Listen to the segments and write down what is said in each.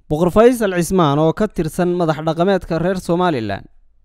boqor faysal cismaan oo ka tirsan madax dhaqameedka reer somalilan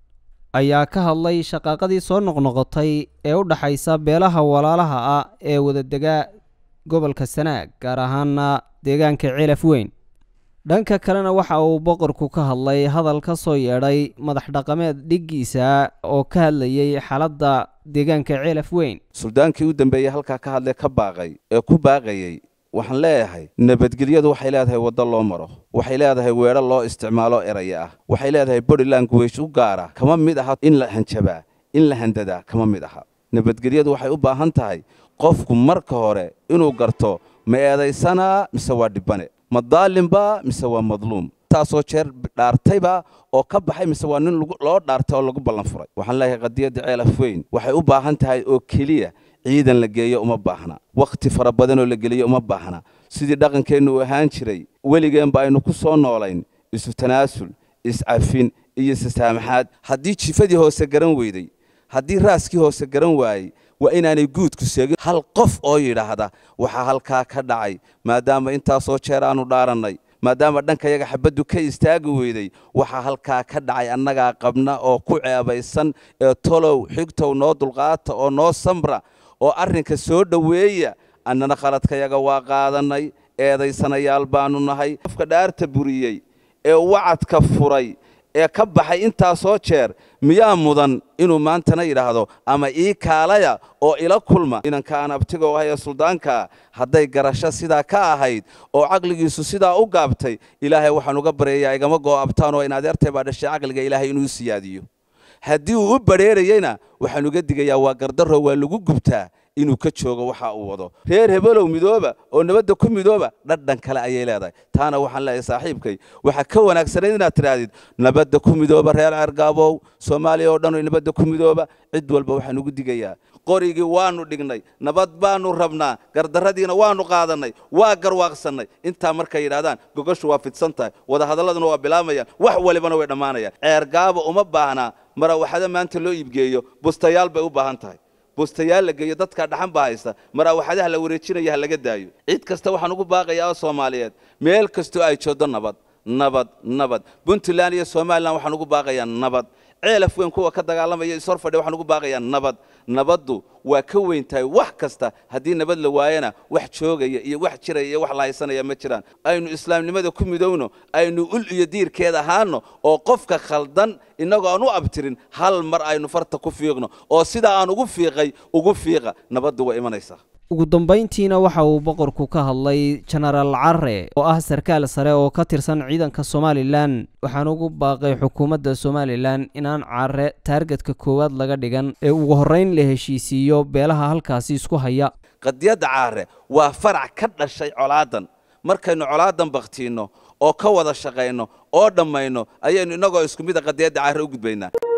ayaa ka hadlay shaqaaqadii soo noqnoqotay ee u dhaxaysa beelaha walaalaha ah ee wadadega gobolka sanaag gaar ahaana deegaanka ceelaf weyn dhanka kalena waxa uu boqorku ka hadlay hadal ka soo yeedhay madax dhaqameed dhiggiisa oo ka hadlayay xaaladda deegaanka ceelaf weyn suldaankii u dambeeyey halkaa ka hadlee ka baaqay ee ku baaqayey waxaan leeyahay nabadgelyadu waxay leedahay waddo loo maro waxay leedahay weedho loo isticmaalo eraya ah waxay leedahay body language u gaara kama mid aha in la hanjabaa in la handadaa kama mid aha nabadgelyadu waxay u baahan tahay qofku marka hore inuu garto ma eedaysanaa mise waa dhibbane ma daalimba mise waa madluum taasoo jeer dhaartayba oo ka baxay mise waa nin loo dhaartay oo lagu ballan furay waxaan leeyahay qadiyadda ceelaf weyn waxay u baahan tahay oo keliya ciidan la geeyo uma baahna wakhti fara badanoo la geliyo uma baahna sidii dhaqankeennu uu ahaan jiray weligeenba aynu ku soo noolayn isu tanaasul iscafin iyo isasaamaxaad haddii jifadii hoose garan weyday haddii raaskii hoose garan waayey waa inaanay guudku seegin hal qof oo yidhaahda waxaa halkaa ka dhacay maadaama intaasoo jeer aanu dhaarannay maadaama dhankayaga xabaddu ka istaagi weyday waxaa halkaa ka dhacay annagaa qabna oo ku ceebaysan ee tolow xigtow noo dulqaata oo noo samra oo arrinka soo dhoweeya annana khaladkayaga waa qaadannay eedaysanayaal baannu nahay qofka dhaarta buriyey ee wacadka furay ee ka baxay intaasoo jeer miyaa mudan inuu maantana yidhaahdo ama ii kaalaya oo ila kulma inanka aan abtigo ahay ee suldaankaa hadday garasho sidaa ka ahayd oo caqligiisu sidaa u gaabtay ilaahay waxaan uga baryayaa igama goo abtaan oo in adeertay baa dhashay caqliga ilaahay inuu siyaadiyo haddii uu u badrheerayeyna waxaan uga digayaa waa gardarro waa lagu gubtaa inuu ka joogo waxa uu wado reer hebelow midooba oo nabadda ku midooba dhadhan kale ayay leedahay taana waxaan leeyahay saaxiibkay waxaa ka wanaagsanayd inaad tidhaahdid nabadda ku midooba reer ceergaabow soomaaliya oo dhan nabadda ku midooba cid walba waxaan ugu digayaa qorigii waannu dhignay nabad baannu rabnaa gardarradiina waannu qaadannay waa garwaaqsannay intaa markay yidhahdaan gogoshu waa fidsan tahay wadahadalladuna waa bilaamayaan wax walibana way dhammaanayaan ceergaabo uma baahnaa marawaxado maanta loo iibgeeyo bustayaal bay u baahan tahay bustayaal la geeyo dadkaa dhaxan baa haysta maraawaxadaha la wareejinaya ha laga daayo cid kasta waxaan ugu baaqayaa oo soomaaliyeed meel kastoo ay jooddo nabad nabad nabad puntland iyo somalilan waxaan ugu baaqayaa nabad ceelaf weyn kuwa ka dagaalamaya ishor fadhiya waxaan ugu baaqayaa nabad nabaddu waa ka weyn tahay wax kasta haddii nabad la waayana wax joogaya iyo wax jiraya iyo wax la haysanaya ma jiraan aynu islaamnimada ku midowno aynu ul iyo diirkeed ahaano oo qofka khaldan innagoo aan u abtirin hal mar aynu farta ku fiiqno oo sidaa aan ugu fiiqay ugu fiiqa nabaddu way imanaysaa ugu dambayntiina waxa uu boqorku ka hadlay jenaraal care oo ah sarkaal sare oo ka tirsan ciidanka somalilan waxaan ugu baaqay xukuumadda somalilan inaan care taargetka koowaad laga dhigan ee ugu horrayn la heshiisiiyo beelaha halkaasi isku haya qadiyadda caare waa farac ka dhashay colaadan markaynu colaadan bakhtiinno oo ka wada shaqayno oo dhammayno ayaynu innagoo isku mida qadiyadda caare u gudbaynaa